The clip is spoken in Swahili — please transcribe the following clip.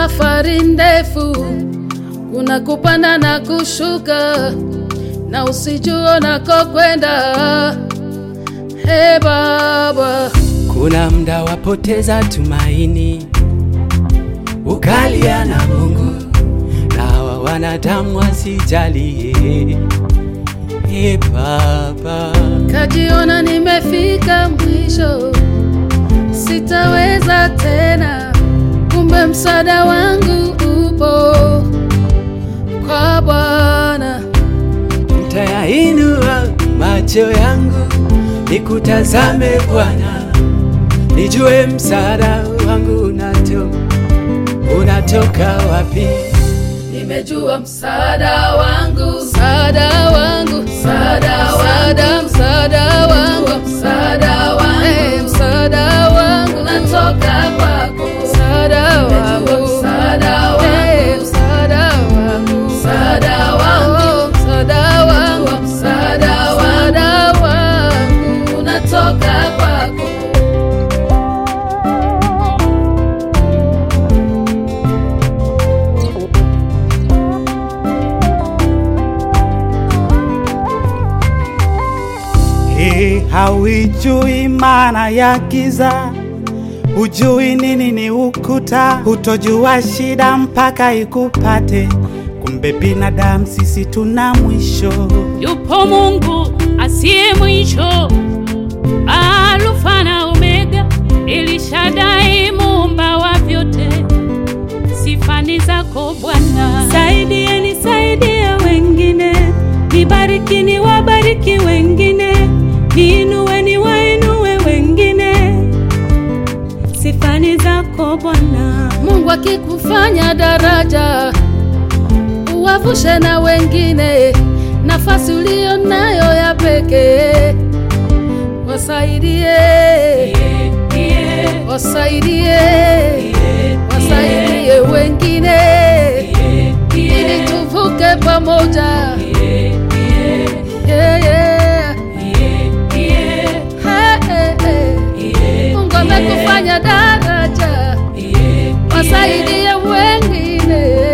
safari ndefu, kuna kupanda na kushuka, na usijua unakokwenda. He Baba, Kuna mda wapoteza tumaini, ukalia na Mungu na hawa wanadamu wasijalie. E Baba, kajiona nimefika mwisho, sitaweza tena, kumbe msaada wangu upo kwa Bwana. ntayainua macho yangu nikutazame Bwana, nijue msaada wangu unato unatoka wapi. Nimejua msaada wangu, msaada wangu, msaada wangu, msaada wangu, msaada wangu, eh, msaada wangu unatoka kwako, msaada wangu, msaada wangu, eh, msaada wangu, msaada wangu, msaada wangu, msaada wangu unatoka kwako. Hii hauijui maana ya giza, hujui nini ni ukuta, hutojua shida mpaka ikupate. Kumbe binadamu sisi tuna mwisho. Yupo Mungu asiye mwisho, Alfa na Omega, Elishadai, muumba wa vyote. Sifa ni zako Bwana. Saidieni, saidia wengine, nibariki, niwabariki wengine, niinue, niwainue wengine. Sifa ni zako Bwana. Mungu akikufanya daraja, uwavushe na wengine, nafasi uliyo nayo ya pekee, wasaidie, wasaidie, wasaidie wengine, ili tuvuke pamoja. Yeah, yeah. Hey, hey, hey. Mungu amekufanya daraja, wasaidie wengine.